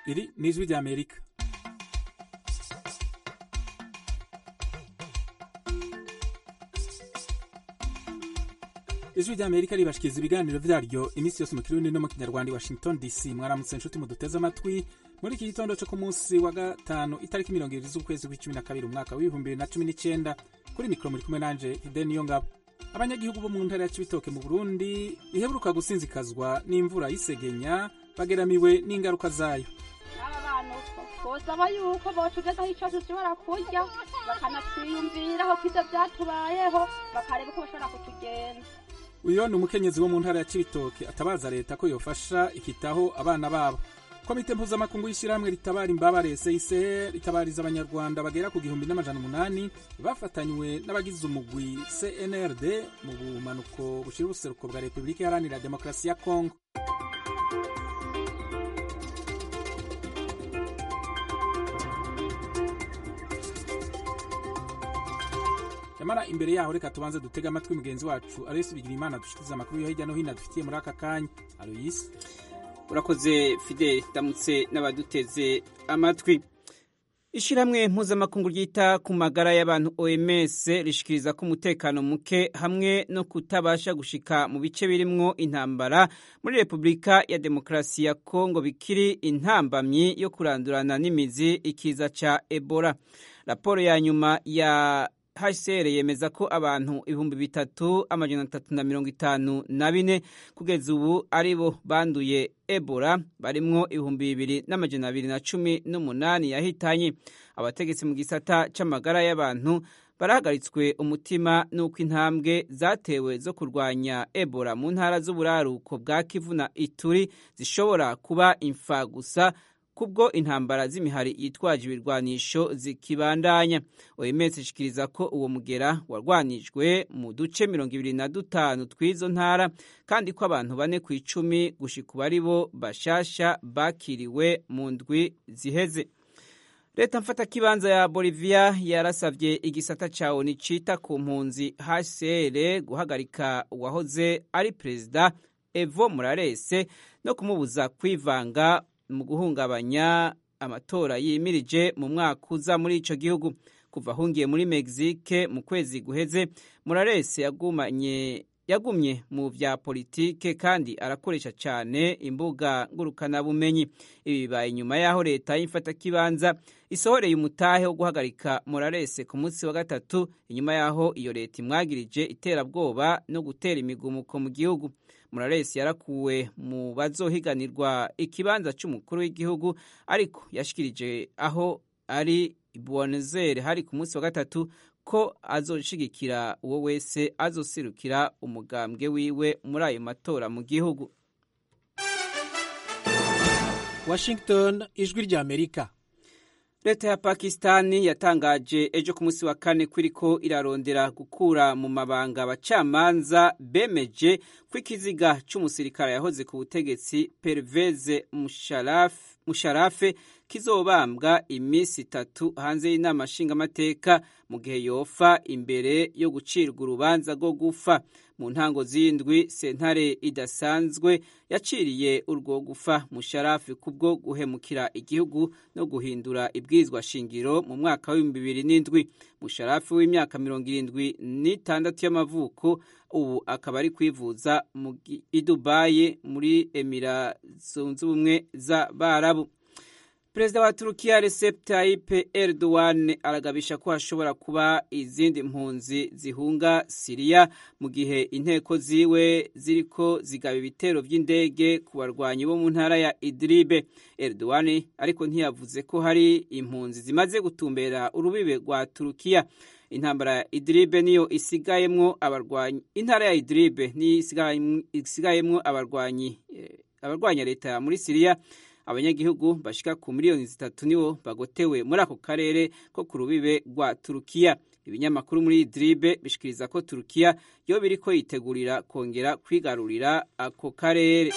iri ni ijwi ry'amerika ijwi ry'amerika ribashikiriza ibiganiro vyaryo iminsi yose mu kirundi no mu kinyarwanda i washington dc mwaramutse nshuti muduteze amatwi muri iki gitondo co ku munsi wa gatanu itariki mirongo ibiri z'ukwezi kw'icumi na kabiri umwaka w'ibihumbi bibiri na cumi n'icenda kuri mikoro muri kumwe nanje hideni yo ngabo abanyagihugu bo mu ntara ya cibitoke mu burundi iheruka gusinzikazwa n'imvura y'isegenya bageramiwe n'ingaruka zayo aba bantu uko bosaba yuko botugezaho ico dushobora kurya bakanatwiyumviraho ko ivyo vyatubayeho bakareba uko bashobora kutugenza uyo ni umukenyezi wo mu ntara ya cibitoke atabaza leta ko yofasha ikitaho abana babo komite mpuzamakungu y'ishyirahamwe ritabara imbabare CICR ritabariza abanyarwanda bagera ku gihumbi n'amajana umunani bafatanywe n'abagize umugwi CNRD mu bumanuko bushira ubuseruko bwa Repubulika Iharanira Demokarasi ya Kongo nyamara imbere yaho reka tubanze dutege amatwi mugenzi wacu Aloysi Bigirimana dushikiriza amakuru yo hirya no hino dufitiye muri aka kanya Aloysi urakoze fideli ndamutse n'abaduteze amatwi ishyirahamwe mpuzamakungu ryita ku magara y'abantu oms rishikiriza ko umutekano muke hamwe no kutabasha gushika mu bice birimwo intambara muri repubulika ya demokarasi ya kongo bikiri intambamyi yo kurandurana n'imizi ikiza ca ebola raporo ya nyuma ya hcr yemeza ko abantu ibihumbi bitatu amajana atatu na mirongo itanu na bine kugeza ubu ari bo banduye ebola barimwo ibihumbi bibiri n'amajana abiri na cumi n'umunani yahitanye abategetsi mu gisata c'amagara y'abantu barahagaritswe umutima n'uko intambwe zatewe zo kurwanya ebola mu ntara z'uburaruko bwa kivu na ituri zishobora kuba imfa gusa kubwo intambara z'imihari yitwaje ibirwanisho zikibandanya oms ishikiriza ko uwo mugera warwanijwe mu duce mirongo ibiri na dutanu tw'izo ntara kandi ko abantu bane ku icumi gushika ubu ari bo bashasha bakiriwe mu ndwi ziheze leta mfatakibanza ya bolivia yarasavye igisata ca oni cita ku mpunzi hcr guhagarika uwahoze ari perezida evo moralese no kumubuza kwivanga mu guhungabanya amatora yimirije mu mwaka uza muri ico gihugu kuva ahungiye muri Mexique mu kwezi guheze Morales yagumanye yagumye mu vya politike kandi arakoresha cyane imbuga ngurukanabumenyi ibi bibaye inyuma y'aho leta y'imfata kibanza isohoreye umutahe wo guhagarika Morales ku munsi wa gatatu inyuma y'aho iyo leta imwagirije iterabwoba no gutera imigumuko mu gihugu Morales yarakuwe mu bazohiganirwa ikibanza c'umukuru w'igihugu ariko yashikirije aho ari Buenos Aires hari ku munsi wa gatatu ko azoshigikira uwo wese azoserukira umugambwe wiwe muri ayo matora mu gihugu Washington ijwi rya Amerika leta ya pakistani yatangaje ejo ku munsi wa kane ko iriko irarondera gukura mu mabanga abacamanza bemeje ko ikiziga c'umusirikare yahoze ku butegetsi perveze musharafe kizobambwa iminsi itatu hanze y'inama nshingamateka mu gihe yofa imbere yo gucirwa urubanza rwo gufa mu ntango z'indwi sentare idasanzwe yaciriye urwo gufa musharafi kubwo guhemukira igihugu no guhindura ibwirizwa shingiro mu mwaka w'ibihumbi bibiri n'indwi musharafi w'imyaka mirongo irindwi n'itandatu y'amavuko ubu akaba ari kwivuza i dubayi muri emira zunze ubumwe z'abarabu perezida wa turukiya recep tayyip erdogan aragabisha ko hashobora kuba izindi mpunzi zihunga siriya mu gihe inteko ziwe ziriko zigaba ibitero by'indege ku barwanyi bo mu ntara ya idribe erdogan ariko ntiyavuze ko hari impunzi zimaze gutumbera urubibe rwa turukiya intambara ya idribe niyo isigayemwo abarwanyi intara ya idribe niyo isigayemwo abarwanyi abarwanya leta muri siriya abanyagihugu bashika ku miliyoni zitatu nibo bagotewe muri ako karere ko ku rubibe rwa turukiya ibinyamakuru muri idribe bishikiriza ko turukiya yo biriko yitegurira kongera kwigarurira ako karere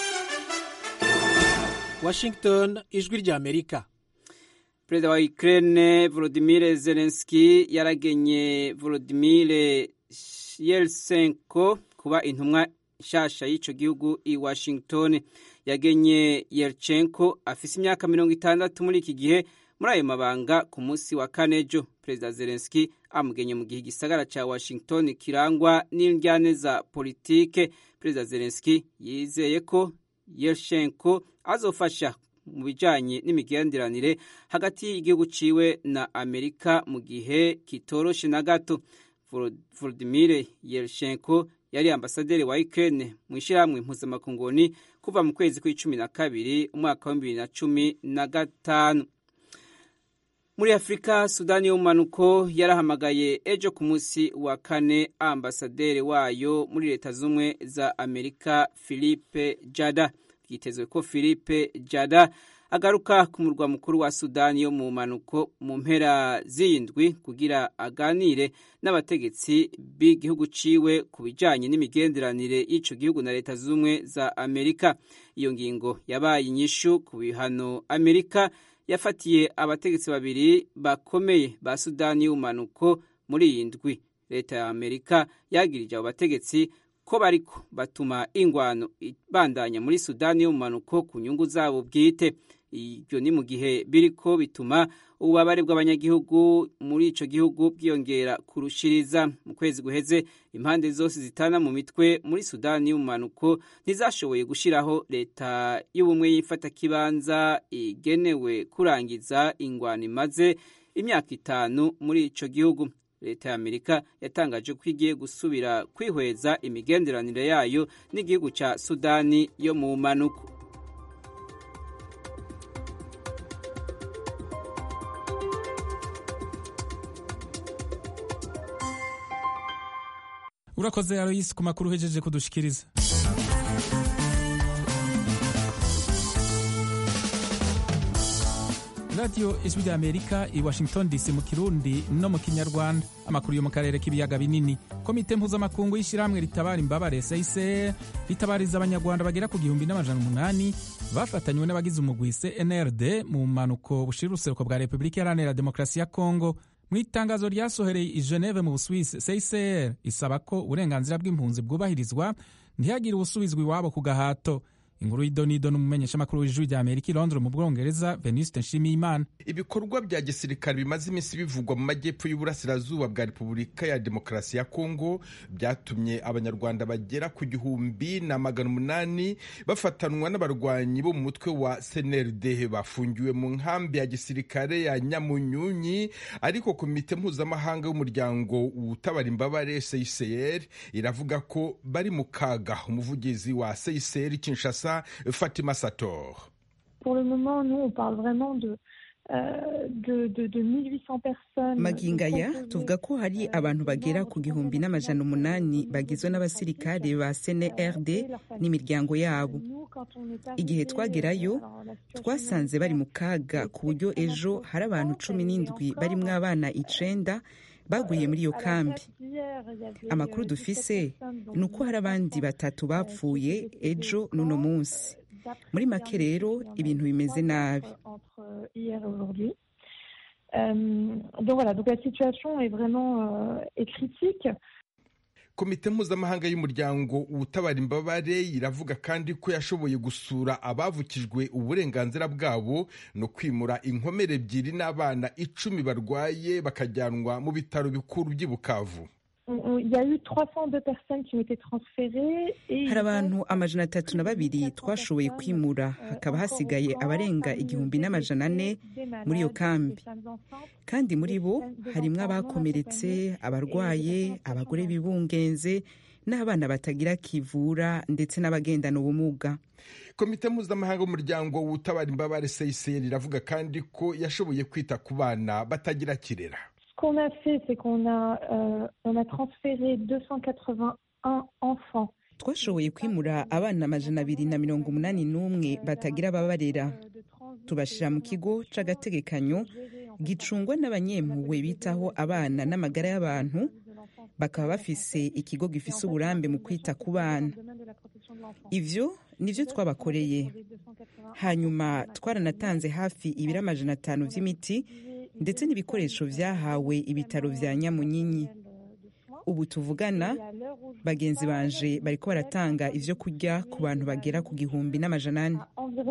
Washington ijwi rya Amerika perezida wa Ukraine Volodymyr Zelensky yaragenye Volodymyr Yeltsenko kuba intumwa nshasha y'ico gihugu i washington yagenye yerchenko afise imyaka mirongo itandatu muri iki gihe muri ayo mabanga ku munsi wa kane ejo perezida zelenski amugenye mu gihe igisagara ca washington kirangwa n'indyane za politike perezida zelenski yizeye ko yershenko azofasha mu bijanye n'imigenderanire hagati y'igihugu ciwe na amerika mu gihe kitoroshe na gato volodimir yershenko yari ambasaderi wa ukraine mu ishyirahamwe mpuzamakunguni kuva mu kwezi kw'icumi na kabiri umwaka wa bibiri na cumi na gatanu muri afurika sudani y'ubumanuko yarahamagaye ejo ku munsi wa kane ambasaderi wayo muri leta z'ubumwe za amerika philippe jada byitezwe ko philippe jada agaruka ku murwa mukuru wa sudani yo mu manuko mu mpera z'indwi kugira aganire n'abategetsi b'igihugu ciwe ku bijanye n'imigenderanire y'ico gihugu na leta z'ubumwe za amerika iyo ngingo yabaye inyishu ku bihano amerika yafatiye abategetsi babiri bakomeye ba sudani y'ubumanuko muri iyi ndwi leta ya amerika yagirije abo bategetsi ko bariko batuma ingwano ibandanya muri sudani y'ubumanuko ku nyungu zabo bwite ibyo ni mu gihe biriko bituma ububabare bw'abanyagihugu muri ico gihugu bwiyongera kurushiriza mu kwezi guheze impande zose zitana mu mitwe muri sudani y'ubumanuko ntizashoboye gushiraho leta y'ubumwe y'ifatakibanza igenewe kurangiza ingwano imaze imyaka itanu muri ico gihugu leta ya amerika yatangaje ko igiye gusubira kwihweza imigenderanire yayo n'igihugu ca sudani yo mu manuko urakoze aloyisi ku makuru uhejeje kudushikiriza radiyo ijwi rya amerika i washington dc mu kirundi no mu kinyarwanda amakuru yo mu karere k'ibiyaga binini komite mpuzamakungu y'ishyirahamwe ritabara imbabare seyiseye ritabariza abanyarwanda bagera ku gihumbi n'amajana umunani bafatanywe n'abagize umugwi cnrd mu mpanuko bushira uruseruko bwa repubulika iharanira demokarasi ya kongo mu itangazo ryasohereye i geneve mu busuwisi cicr isaba ko uburenganzira bw'impunzi bwubahirizwa ntihagire ubusubizwa iwabo ku gahato inkuru y'idonido n'umumenyeshamakuru w'ijwi rya amerika i londres mu bwongereza venuste nshimiyimana ibikorwa bya gisirikare bimaze iminsi bivugwa mu majyepfo y'uburasirazuba bwa repubulika ya demokarasi ya kongo byatumye abanyarwanda bagera ku gihumbi na magana umunani bafatanwa n'abarwanyi bo mu mutwe wa cnrd bafungiwe mu nkambi ya gisirikare ya nyamunyunyi ariko komite mpuzamahanga y'umuryango utabara imbabare cicr iravuga ko bari mu kaga umuvugizi wa cicr kinshasa Fatima Sator. Pour le moment, nous, on parle vraiment de maginga aya tuvuga ko hari abantu bagera ku gihumbi n'amajana umunani bagizwe n'abasirikare ba cnrd n'imiryango yabo igihe twagerayo twasanze bari mu kaga ku buryo ejo hari abantu cumi n'indwi barimo abana icenda baguye muri iyo kambi amakuru dufise ni uko hari abandi batatu bapfuye ejo n'uno munsi muri make rero ibintu bimeze nabi donc voilà donc la situation est vraiment est critique komite mpuzamahanga y'umuryango utabara imbabare iravuga kandi ko yashoboye gusura abavukijwe uburenganzira bwabo no kwimura inkomere ebyiri n'abana icumi barwaye bakajyanwa mu bitaro bikuru by'i bukavu hari abantu amajana atatu na babiri twashoboye kwimura hakaba hasigaye abarenga igihumbi n'amajana ane muri iyo kambi kandi muri bo harimo abakomeretse abarwaye abagore bibungenze n'abana batagira kivura ndetse n'abagendana ubumuga komite mpuzamahanga y'umuryango utabara imbabare cicr iravuga kandi ko yashoboye kwita ku bana batagira kirera qu'on a fait, c'est qu'on a, euh, on a transféré 281 enfants. twashoboye kwimura abana amajana abiri na mirongo umunani n'umwe batagira ababarera tubashyira mu kigo c'agategekanyo gicungwa n'abanyempuhwe bitaho abana n'amagara y'abantu bakaba bafise ikigo gifise uburambe mu kwita ku bana ivyo nivyo twabakoreye hanyuma twaranatanze hafi ibiri amajana atanu vy'imiti ndetse n'ibikoresho vyahawe ibitaro vya nyamunyinyi ubu tuvugana bagenzi banje bariko baratanga ivyo kurya ku bantu bagera ku gihumbi n'amajana ane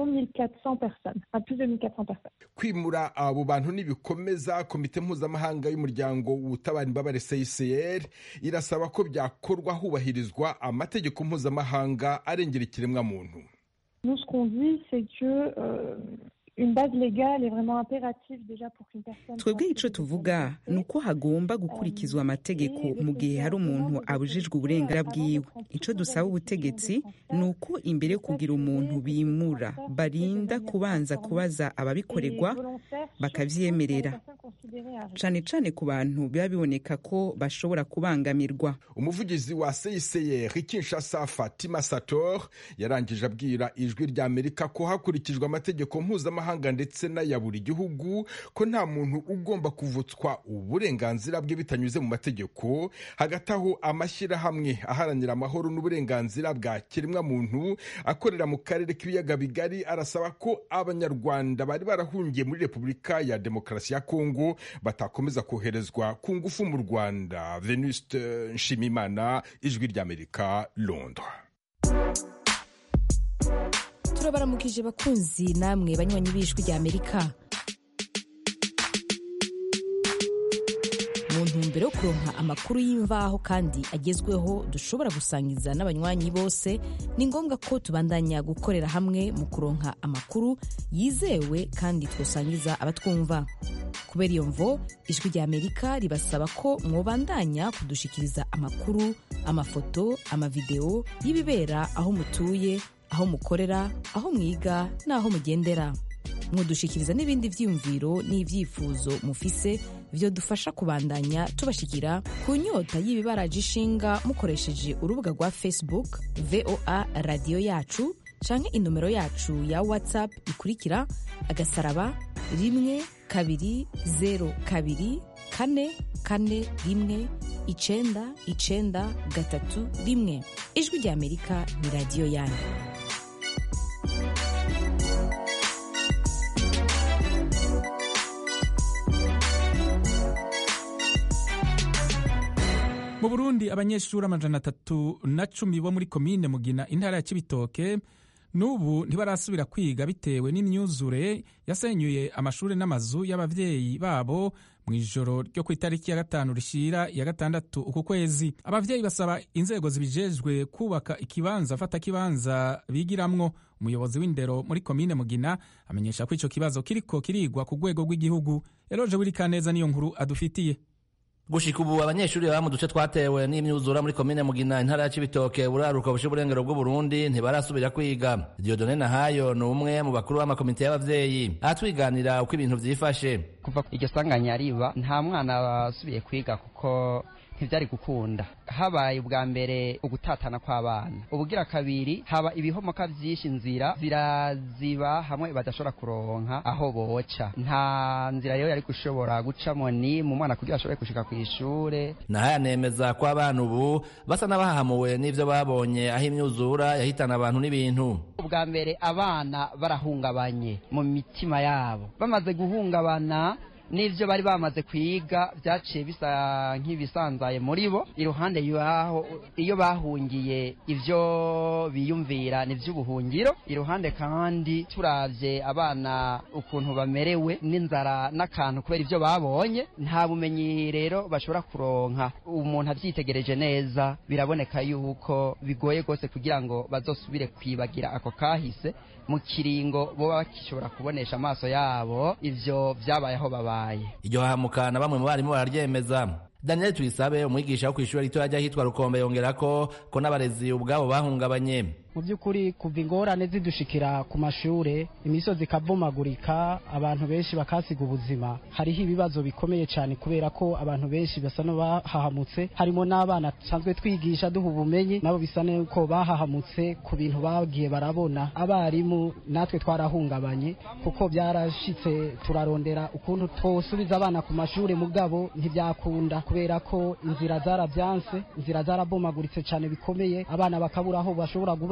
kwimura abo bantu nibikomeza komite mpuzamahanga y'umuryango utabara imbabare CICR irasaba ko byakorwa hubahirizwa amategeko mpuzamahanga arengera ikiremwa muntu Nous, ce qu'on dit, c'est que euh, une base légale est vraiment impérative déjà pour qu'une personne. twebwe ico tuvuga ni uko hagomba gukurikizwa amategeko mu gihe hari umuntu abujijwe uburenganzira bwiwe ico dusaba ubutegetsi ni uko imbere yo kugira umuntu bimura barinda kubanza kubaza ababikorerwa bakavyemerera cane cane ku bantu biba biboneka ko bashobora kubangamirwa umuvugizi wa CICR Kinshasa Fatima Sator yarangije abwira ijwi rya Amerika ko hakurikijwe amategeko mpuzamahanga ndetse n'aya buri gihugu ko nta muntu ugomba kuvutswa uburenganzira bwe bitanyuze mu mategeko hagati aho amashyirahamwe aharanira amahoro n'uburenganzira bwa kiremwa muntu akorera mu karere k'ibiyaga bigari arasaba ko abanyarwanda bari barahungiye muri Repubulika ya Demokarasi ya Kongo batakomeza koherezwa ku ngufu mu Rwanda Venuste Nshimimana ijwi ry'Amerika Londres turabaramukije bakunzi namwe banywanyi b'ijwi rya amerika mu ntumbero yo kuronka amakuru y'imvaho kandi agezweho dushobora gusangiza n'abanywanyi bose ni ngombwa ko tubandanya gukorera hamwe mu kuronka amakuru yizewe kandi twosangiza abatwumva kubera iyo mvo ijwi rya amerika ribasaba ko mwobandanya kudushikiriza amakuru amafoto amavideo y'ibibera aho mutuye aho mukorera aho mwiga n'aho mugendera mwodushikiriza n'ibindi vyiyumviro n'ivyifuzo mufise vyo dufasha kubandanya tubashikira ku nyota y'ibibaraje ishinga mukoresheje urubuga rwa facebook voa radiyo yacu canke inomero yacu ya whatsapp ikurikira agasaraba rimwe kabiri zero kabiri kane kane rimwe icenda icenda gatatu rimwe ijwi rya amerika ni radiyo yanyu mu burundi abanyeshuri amajana atatu na cumi bo muri komine mugina intara ya kibitoke n'ubu ntibarasubira kwiga bitewe n'imyuzure yasenyuye amashuri n'amazu y'abavyeyi babo mu ijoro ryo ku itariki ya gatanu rishira ya gatandatu uku kwezi abavyeyi basaba inzego zibijejwe kubaka ikibanza fata kibanza bigiramwo umuyobozi w'indero muri komine mugina amenyesha ko ico kibazo kiriko kirigwa ku rwego rw'igihugu eroje wirikaneza niyo nkuru adufitiye gushika ubu abanyeshuri baba mu duce twatewe n'imyuzura muri komine mugina intara ya cibitoke buraruka bushe uburengero bw'uburundi ntibarasubira kwiga diodone nahayo ni umwe mu bakuru b'amakomite y'abavyeyi aratwiganira uko ibintu vyifashe kuva iryo sanganya riba nta mwana wasubiye kwiga kuko ntibyari gukunda habaye ubwa mbere ugutatana kw'abana ubugira kabiri haba ibihomoka byinshi inzira ziraziba hamwe badashobora kuronka aho boca nta nzira rero yari gushobora gucamo ni mu mwana kugira ashobore gushika ku ishure nahayo anemeza ko abana ubu basa n'abahahamuwe n'ivyo babonye aho imyuzura yahitana abantu n'ibintu ubwa mbere abana barahungabanye mu mitima yabo bamaze guhungabana n'ibyo bari bamaze kwiga byaciye bisa nk'ibisanzaye muri bo iruhande yaho iyo bahungiye ibyo biyumvira ni iby'ubuhungiro iruhande kandi turabye abana ukuntu bamerewe n'inzara n'akantu kubera ibyo babonye nta bumenyi rero bashobora kuronka umuntu abyitegereje neza biraboneka yuko bigoye rwose kugira ngo bazosubire kwibagira ako kahise mu kiringo boba bakishobora kubonesha amaso yabo ivyo vyabaye aho babaye iryo hahamukana bamwe mu barimu bararyemeza daniel tuyisabe umwigisha wo kw'ishuri ritoya ry'ahitwa rukombe yongera ko ko n'abarezi ubwabo bahungabanye mu by'ukuri kuva ingorane zidushikira ku mashure imisozi ikavumagurika abantu benshi bakasiga ubuzima hariho ibibazo bikomeye cyane kubera ko abantu benshi basa n'abahahamutse harimo n'abana dusanzwe twigisha duha ubumenyi nabo bisa n'uko bahahamutse ku bintu bagiye barabona abarimu natwe twarahungabanye kuko byarashitse turarondera ukuntu twosubiza abana ku mashure mugabo ntibyakunda kubera ko inzira zarabyanse inzira zarabomaguritse cyane bikomeye abana bakabura aho bashobora kuba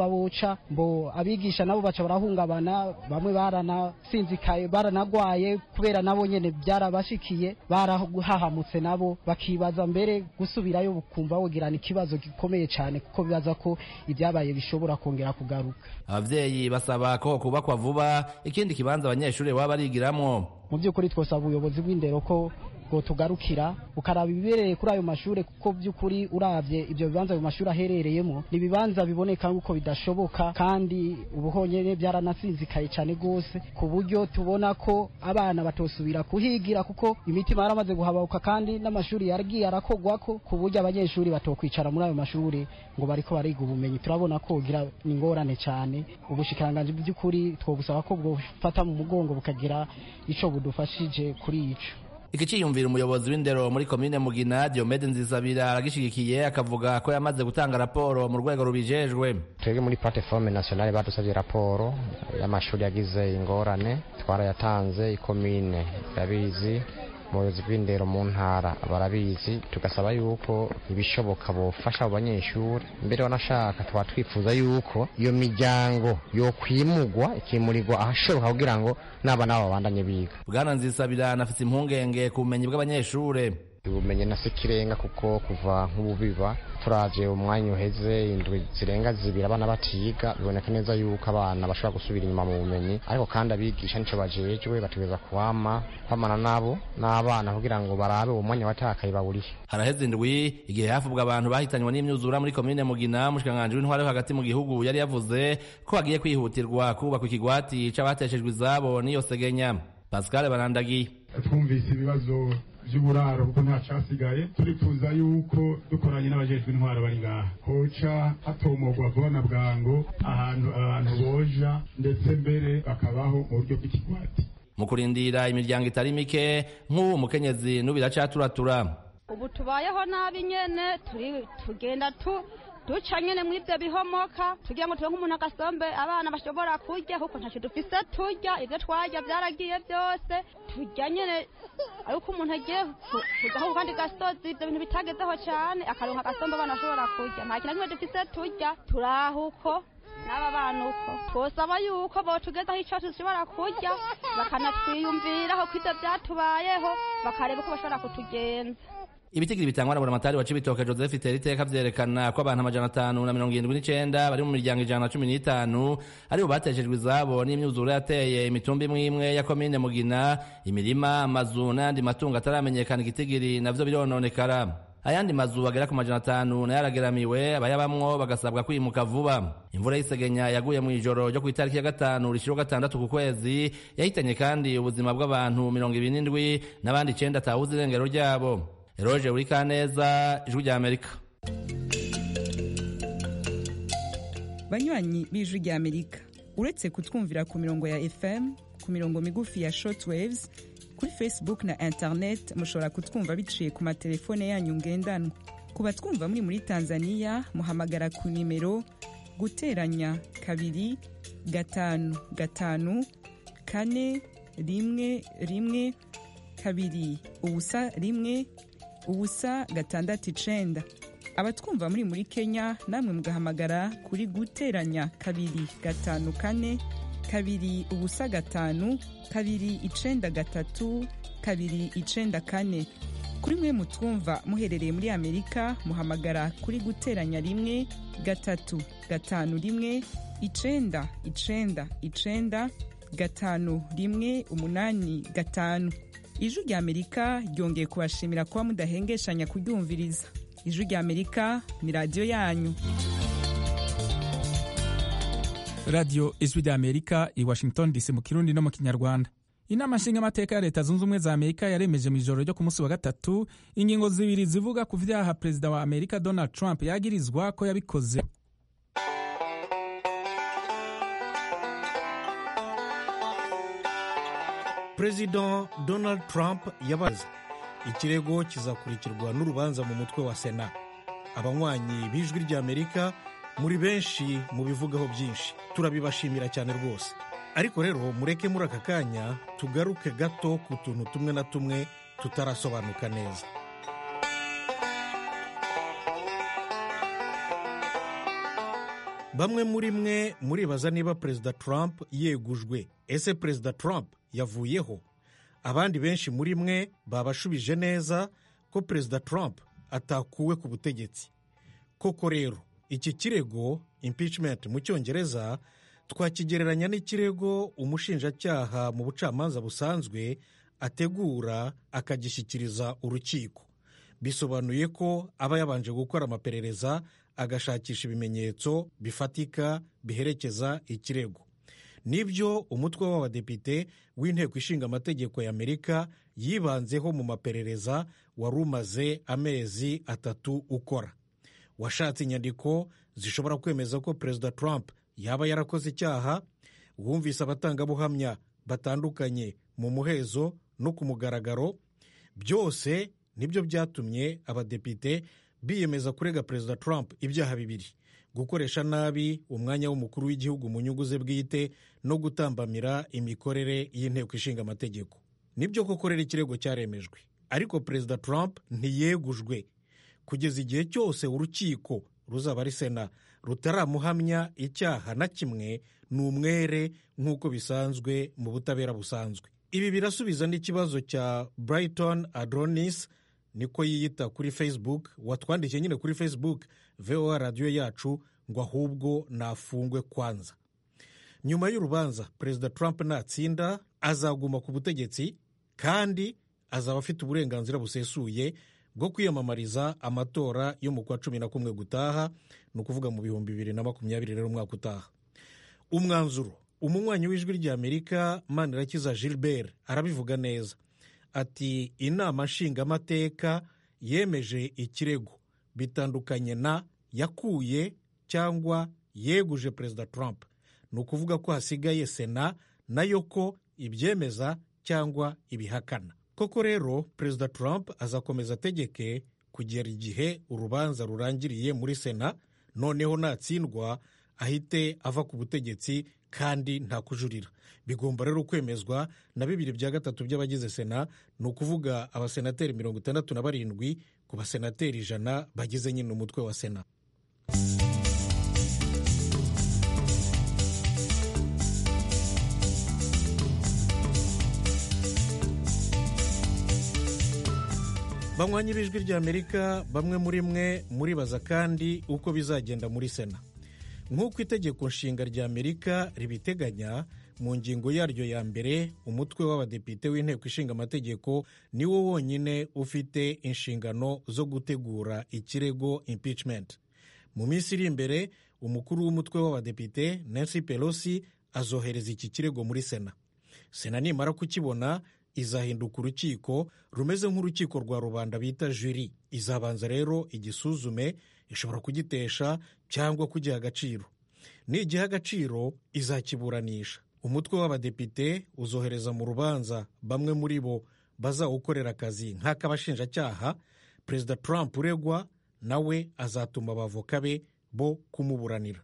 boca mbo abigisha nabo baca barahungabana bamwe baranasinzikaye baranagwaye kubera nabo nyene byarabashikiye barahahamutse nabo bakibaza mbere gusubirayo bukumva wogirana ikibazo gikomeye cyane kuko bibaza ko ibyabaye bishobora kongera kugaruka abavyeyi basaba ko kubakwa vuba ikindi kibanza abanyeshuri baba barigiramwo mu by'ukuri twosaba ubuyobozi bw'indero ko ngo tugarukira ukaraba ibibereye kuri ayo mashuri kuko by'ukuri uravye ibyo bibanza ayo mashuri aherereyemo ni ibibanza biboneka nk'uko bidashoboka kandi ubuhonyene byaranasinzikaye cyane rwose ku buryo tubona ko abana batosubira kuhigira kuko imitima yaramaze guhababuka kandi n'amashuri yaragiye arakogwako ku buryo abanyeshuri batokwicara muri ayo mashuri ngo bariko bariga ubumenyi turabona ko ugira ni ingorane cyane ubushikiranganji by'ukuri twobusaba ko bwofata mu mugongo bukagira ico budufashije kuri ico iki ciyumvira umuyobozi w'indero muri komine mugina diomede nzisabira aragishigikiye akavuga ko yamaze gutanga raporo mu rwego rubijejwe twebwe muri plateforme nationale badusabye raporo y'amashuri yagize ingorane twarayatanze ikomine irabizi umuyobozi bw'indero mu ntara barabizi tugasaba yuko ibishoboka bofasha abo banyeshuri mbere wanashaka tuba twifuza yuko iyo miryango yokwimugwa ikimurirwa ahashoboka kugira ngo n'abana babo babandanye biga bwana nzisabira anafite impungenge ku bumenyi bw'abanyeshuri ubumenyi na sikirenga kuko kuva nk'ubu biba turavye umwanya uheze indwi zirenga zibiri abana batiga biboneka neza yuko abana bashobora gusubira inyuma mu bumenyi ariko kandi abigisha nico bajejwe bategereza kuwama kwamana nabo n'abana kugira ngo barabe uwo mwanya watakaye bawurihe haraheze indwi igihe hafubwa abantu bahitanywe n'imyuzura muri komine mugina mushikanganje w'intware yo hagati mu gihugu yari yavuze ko hagiye kwihutirwa kubakwa ikigwati c'abateshejwe izabo n'iyo segenya pascal barandagiye twumvise ibibazo by'uburaro kuko nta cyasigaye turifuza yuko dukoranye n'abajejwe intwaro bari ngaha hoca hatomogwa vuba na bwango ahantu abantu boja ndetse mbere bakabaho mu buryo bw'ikigwati mu kurindira imiryango itari mike nk'ubu umukenyezi n'ubiracaturatura ubu tubayeho nabi nyene turi tugenda tu duca nyene mw'ivyo bihomoka tugira ngo turonke umuntu agasombe abana bashobora kurya kuko ntaco dufise turya ivyo twarya vyaragiye vyose turya nyene ariko umuntu agiye kuzaho ku kandi gasozi ivyo bintu bitagezeho cane akaronka agasombe abana bashobora kurya nta kintu na kimwe dufise turya turaho uko n'aba bana uko twosaba yuko botugezaho ico dushobora kurya bakanatwiyumviraho ko ivyo vyatubayeho bakareba uko bashobora kutugenza ibitigiri bitangwa na buramatari wa cibitoke joseph teriteka vyerekana ko abantu amajana atanu na mirongo irindwi n'icenda bari mu miryango ijana na cumi n'itanu aribo bateshejwe izabo n'imyuzure yateye imitumba imwe imwe ya komine mugina imirima amazu n'ayandi matungo ataramenyekana igitigiri navyo birononekara ayandi mazu agera ku majana atanu nayo arageramiwe abayabamwo bagasabwa kwimuka vuba imvura y'isegenya yaguye mu ijoro ryo ku itariki ya gatanu rishiro gatandatu ku kwezi yahitanye kandi ubuzima bw'abantu mirongo ibiri n'indwi n'abandi icenda atawuzi irengero ryabo eroje uri kaneza ijwi rya amerika banywanyi b'ijwi rya amerika uretse kutwumvira ku mirongo ya fm ku mirongo migufi ya shortwaves kuri facebook na internet mushobora kutwumva biciye ku matelefone yanyu ngendanwa ku batwumva muri muri tanzania muhamagara ku nimero guteranya kabiri gatanu gatanu kane rimwe rimwe kabiri ubusa rimwe ubusa gatandatu icenda abatwumva muri muri kenya namwe mugahamagara kuri guteranya kabiri gatanu kane kabiri ubusa gatanu kabiri icenda gatatu kabiri icenda kane kuri mwe mutwumva muherereye muri amerika muhamagara kuri guteranya rimwe gatatu gatanu rimwe icenda icenda icenda gatanu rimwe umunani gatanu ijwi rya amerika ryongeye kubashimira kuba mudahengeshanya kuryumviriza ijwi rya amerika ni radiyo yanyu radiyo ijwi rya amerika i washington dc mu kirundi no mu kinyarwanda inama nshingamateka ya leta zunze ubumwe za amerika yaremeje mu ijoro ryo ku munsi wa gatatu ingingo zibiri zivuga ku vyaha perezida wa amerika donald trump yagirizwa ko yabikoze perezida donald trump yabaze ikirego kizakurikirwa n'urubanza mu mutwe wa sena abanywanyi b'ijwi ry'amerika muri benshi mubivugaho byinshi turabibashimira cyane rwose ariko rero mureke muri aka kanya tugaruke gato ku tuntu tumwe na tumwe tutarasobanuka neza bamwe muri mwe muribaza niba perezida trump yegujwe ese perezida trump yavuyeho abandi benshi muri mwe babashubije neza ko perezida trump atakuwe ku butegetsi koko rero iki kirego impeachment mu cyongereza twakigereranya n'ikirego umushinjacyaha mu bucamanza busanzwe ategura akagishyikiriza urukiko bisobanuye ko aba yabanje gukora amaperereza agashakisha ibimenyetso bifatika biherekeza ikirego nibyo umutwe w'abadepite w'inteko ishinga amategeko y'amerika yibanzeho mu maperereza wari umaze amezi atatu ukora washatse inyandiko zishobora kwemeza ko perezida trump yaba yarakoze icyaha wumvise abatangabuhamya batandukanye mu muhezo no ku mugaragaro byose nibyo byatumye abadepite biyemeza kurega perezida trump ibyaha bibiri gukoresha nabi umwanya w'umukuru w'igihugu mu nyungu ze bwite no gutambamira imikorere y'inteko ishinga amategeko nibyo koko rero ikirego cyaremejwe ariko perezida trump ntiyegujwe kugeza igihe cyose urukiko ruzaba ari sena rutaramuhamya icyaha na kimwe ni umwere nk'uko bisanzwe mu butabera busanzwe ibi birasubiza n'ikibazo cya brighton adronis niko yiyita kuri facebook watwandikiye nyine kuri facebook voa radiyo yacu ngo ahubwo nafungwe kwanza nyuma y'urubanza perezida trump natsinda azaguma ku butegetsi kandi azaba afite uburenganzira busesuye bwo kwiyamamariza amatora yo mu kwa cumi na kumwe gutaha ni ukuvuga mu bihumbi bibiri na makumyabiri rero umwaka utaha umwanzuro umunywanyi w'ijwi ry'amerika manirakiza gilbert arabivuga neza ati inama nshingamateka yemeje ikirego bitandukanye na yakuye cyangwa yeguje perezida trump ni ukuvuga ko hasigaye sena nayo ko ibyemeza cyangwa ibihakana koko rero perezida trump azakomeza ategeke kugera igihe urubanza rurangiriye muri sena noneho natsindwa ahite ava ku butegetsi kandi nta kujurira bigomba rero kwemezwa na bibiri bya gatatu by'abagize sena ni ukuvuga abasenateri mirongo itandatu na barindwi ku basenateri ijana bagize nyine umutwe wa sena banywanyi b'ijwi ry'amerika bamwe muri mwe muribaza kandi uko bizagenda muri sena nk'uko itegeko nshinga rya amerika ribiteganya mu ngingo yaryo ya mbere umutwe w'abadepite w'inteko ishinga amategeko niwo wonyine ufite inshingano zo gutegura ikirego impeachment mu minsi iri imbere umukuru w'umutwe w'abadepite nancy pelosi azohereza iki kirego muri sena sena nimara kukibona izahinduka urukiko rumeze nk'urukiko rwa rubanda bita juri izabanza rero igisuzume ishobora kugitesha cyangwa kugiha agaciro nigiha agaciro izakiburanisha umutwe w'abadepite uzohereza mu rubanza bamwe muri bo bazawukorera akazi nk'ak'abashinjacyaha perezida trump uregwa nawe azatuma abavoka be bo kumuburanira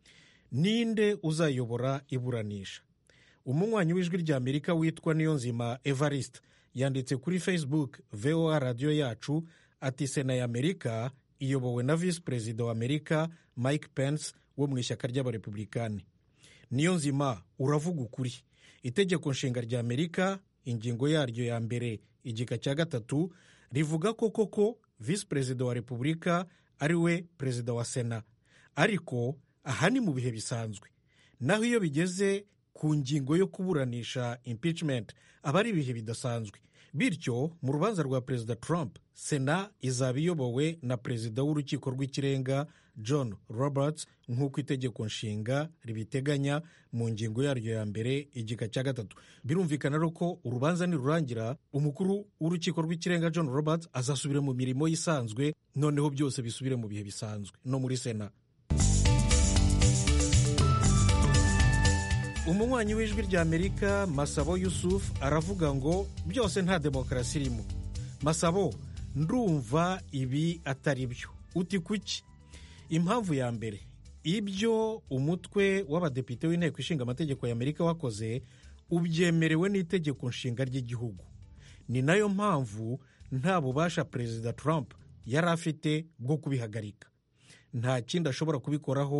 ninde uzayobora iburanisha umunywanyi w'ijwi ry'amerika witwa niyonzima evariste yanditse kuri facebook voa radiyo yacu ati sena ya amerika iyobowe na visi perezida wa amerika mike pence wo mu ishyaka ry'abarepublikani niyo nzima uravuga ukuri itegeko nshinga rya amerika ingingo yaryo ya mbere igika cya gatatu rivuga ko koko visi perezida wa repubulika ari we perezida wa sena ariko aha ni mu bihe bisanzwe naho iyo bigeze ku ngingo yo kuburanisha impeachment aba ari ibihe bidasanzwe bityo mu rubanza rwa perezida trump sena izaba iyobowe na perezida w'urukiko rw'ikirenga john roberts nk'uko itegeko nshinga ribiteganya mu ngingo yaryo ya mbere igika cya gatatu birumvikana rero ko urubanza nirurangira umukuru w'urukiko rw'ikirenga john roberts azasubira mu mirimo isanzwe noneho byose bisubire mu bihe bisanzwe no muri sena umunywanyi w'ijwi ry'amerika masabo yusufu aravuga ngo byose nta demokarasi irimo masabo ndumva ibi atari byo uti kuki impamvu ya mbere ibyo umutwe w'abadepite w'inteko ishinga amategeko y'amerika wakoze ubyemerewe n'itegeko nshinga ry'igihugu ni nayo mpamvu nta bubasha perezida trump yari afite bwo kubihagarika nta kindi ashobora kubikoraho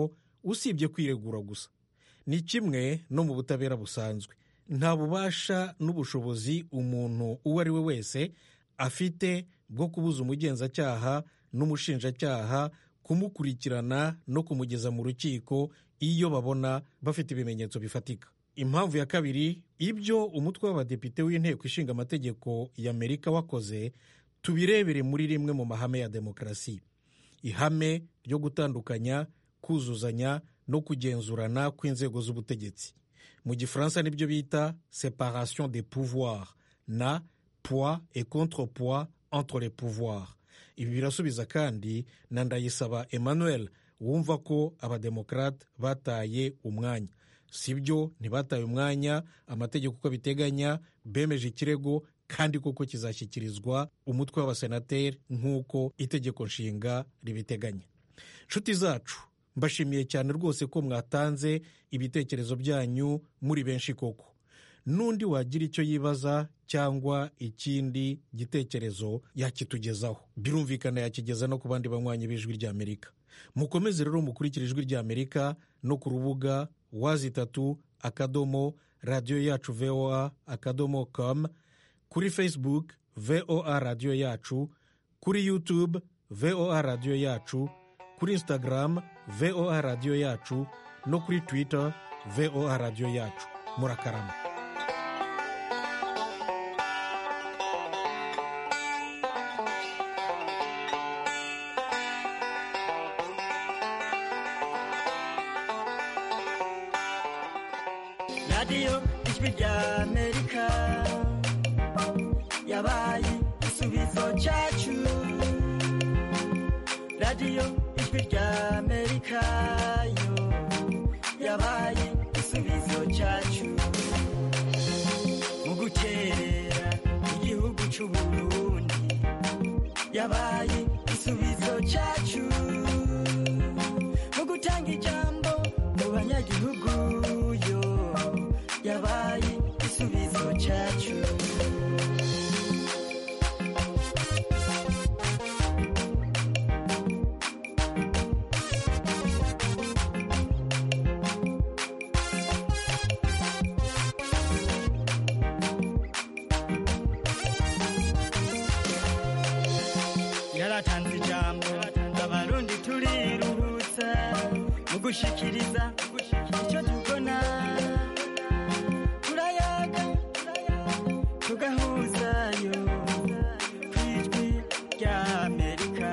usibye kwiregura gusa ni kimwe no mu butabera busanzwe nta bubasha n'ubushobozi umuntu uwo ari we wese afite bwo kubuza umugenzacyaha n'umushinjacyaha kumukurikirana no kumugeza mu rukiko iyo babona bafite ibimenyetso bifatika impamvu ya kabiri ibyo umutwe w'abadepite w'inteko ishinga amategeko y'amerika wakoze tubirebere muri rimwe mu mahame ya demokarasi ihame ryo gutandukanya kuzuzanya no kugenzurana kw'inzego z'ubutegetsi mu gifaransa nibyo bita separation des pouvoirs na poids et contrepoids entre les pouvoirs ibi birasubiza kandi na ndayisaba emmanuel wumva ko abademokarate bataye umwanya si byo ntibataye umwanya amategeko uko abiteganya bemeje ikirego kandi koko kizashyikirizwa umutwe w'abasenateri nk'uko itegeko nshinga ribiteganya nshuti zacu mbashimiye cyane rwose ko mwatanze ibitekerezo byanyu muri benshi koko n'undi wagira icyo yibaza cyangwa ikindi gitekerezo yakitugezaho birumvikana yakigeza no ku bandi banywanyi b'ijwi ry'amerika mukomeze rero mukurikira ijwi ry'amerika no ku rubuga wazi itatu akadomo radiyo yacu voa akadomo com kuri facebook voa radiyo yacu kuri youtube voa radiyo yacu kuri instagram voa radiyo yacu no kuri twitter voa radiyo yacu murakarama radiyo ijwi rya amerika yabaye igisubizo cyacu radiyo ijwi rya amerika yo yabaye igisubizo cyacu mu gukerera igihugu cy'u burundi yabaye igisubizo cyacu mu gutanga ijambo mu banyagihugu yo yabaye igisubizo cyacu yaratanze ijambo abarundi turiruhutsa mu gushikiriza icyo tubona turayaga tugahuzayo ku ijwi rya amerika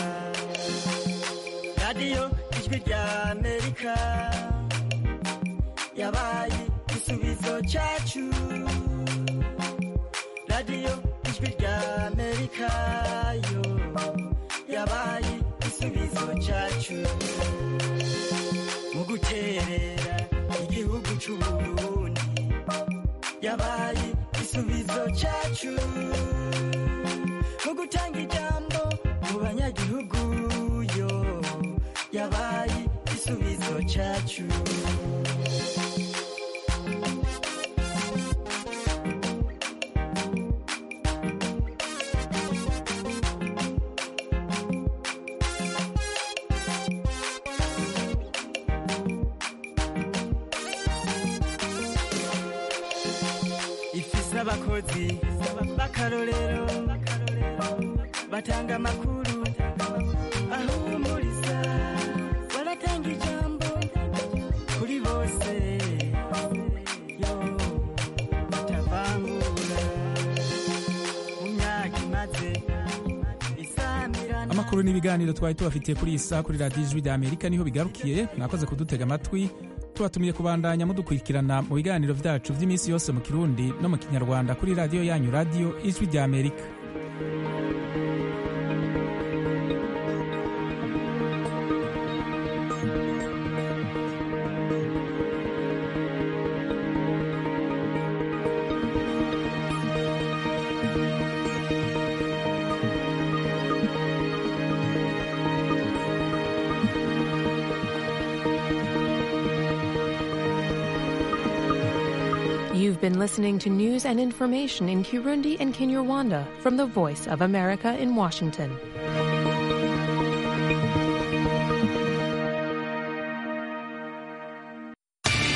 radiyo ijwi rya amerika yabaye igisubizo cyacu radiyo ijwi rya amerika yo yabaye igisubizo cyacu mu guterera igihugu cy'u burundi yabaye igisubizo cyacu mu gutanga ijambo mu banyagihugu yo yabaye igisubizo cyacu ifise abakozi b'akarorero batanga amakuru ahumuriza baratanga ijambo kuri bose yo batavangura mu myaka imaze isamirana amakuru n'ibiganiro twari tubafitiye kuri iyi saa kuri radiyo ijwi rya amerika niho bigarukiye mwakoze kudutega amatwi tubatumiye kubandanya mudukurikirana mu biganiro byacu by'iminsi yose mu kirundi no mu kinyarwanda kuri radiyo yanyu radiyo ijwi rya amerika You've been listening to news and information in Kirundi and Kinyarwanda from the Voice of America in Washington.